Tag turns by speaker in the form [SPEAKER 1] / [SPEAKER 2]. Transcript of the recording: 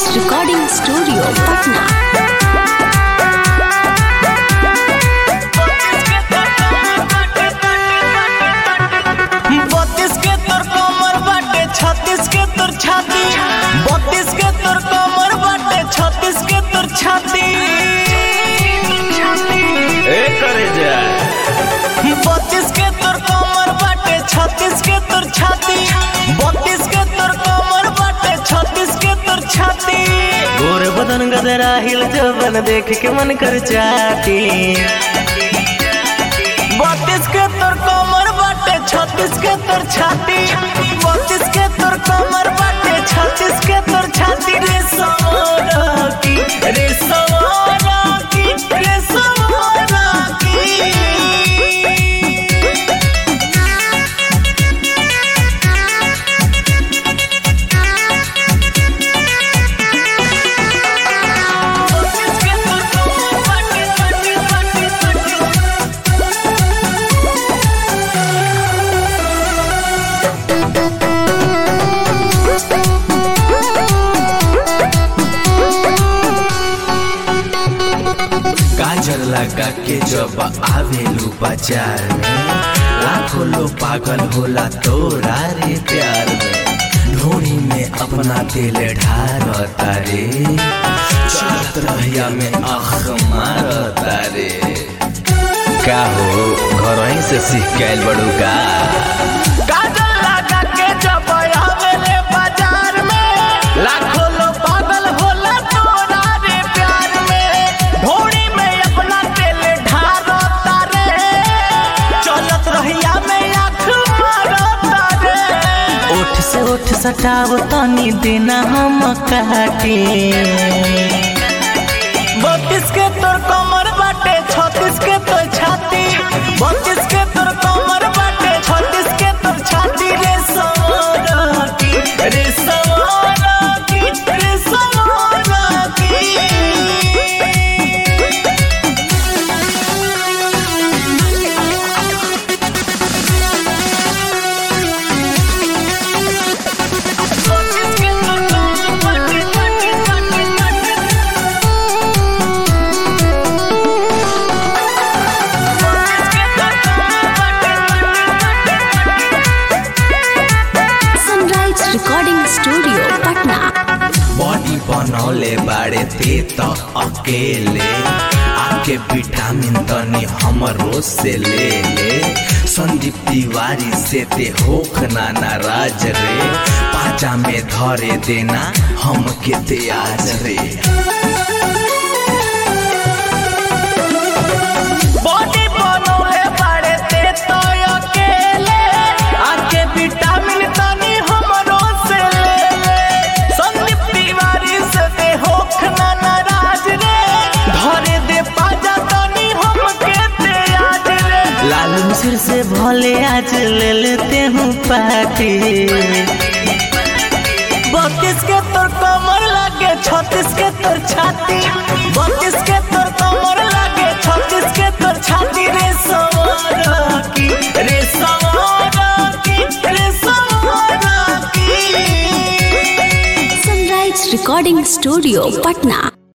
[SPEAKER 1] recording studio Patna
[SPEAKER 2] बत्तीस के तोर कमर बाटे छत्तीस के तोर छाती बत्तीस के तोर कमर बाटे छत्तीस के तोर छाती
[SPEAKER 3] ए करे जा
[SPEAKER 2] बत्तीस के तोर कमर बाटे छत्तीस के तोर छाती बत्तीस के तोर कमर बाटे छत्तीस के तोर छाती
[SPEAKER 3] गोर बदन गदरा हिल जबन देख के मन कर चाटी
[SPEAKER 2] बत्तीस के तोर कमर बाटे छत्तीस के तोर छाती बत्तीस के तोर कमर बाटे छत्तीस के तोर छाती रे सवारा की रे सवारा की रे सवारा की बत्तीस के तोर कमर बाटे छत्तीस छत्तीस छत्तीस
[SPEAKER 3] काजल लगा के जब आवेलू बाजार में लाखों लोग पागल होला तोरा रे प्यार में ढोनी में अपना दिल ढारता रे चलत रहिया में आख मारता रे का हो घर ही से सीख के आइल बड़ू का
[SPEAKER 2] काजल लगा के जब आवेले बाजार में लाखों लोग पागल होला तोरा रे प्यार में ढोड़ी में अपना दिल ढारता रे चलत रहिया में आँख मारता रे
[SPEAKER 3] ओठ से ओठ सटाव तनी देना हम काटे
[SPEAKER 2] बत्तीस के तोर कमर बाटे छत्तीस के तोर छाती बत्तीस के तोर कमर बाटे छत्तीस के तोर छाती रे सवारा की रे सवारा की रे सवारा की बत्तीस के तोर कमर बाटे छत्तीस छत्तीस छत्तीस
[SPEAKER 1] sunrise recording studio Patna
[SPEAKER 3] body बनौले बाड़े ते तो अकेले आके विटामिन तनी हमरो से ले ले संदीप तिवारी से ते होख ना नाराज रे पाचा में धरे देना हम के ते आज रे
[SPEAKER 2] बॉडी बनौले बाड़े ते तो अकेले आके विटामिन तनी हमरो से ले ले संदीप तिवारी से दे होख ना नाराज रे धरे दे पाजा तनी हमके ते आज रे
[SPEAKER 3] लालू मिश्र से भले आज ले लेते हूँ पार्टी
[SPEAKER 2] बत्तीस के तोर कमर लागे छत्तीस के तोर छाती बत्तीस के तोर कमर लागे छत्तीस के तोर छाती रे सवारा की रे सवारा की रे सवारा की
[SPEAKER 1] सनराइज रिकॉर्डिंग स्टूडियो पटना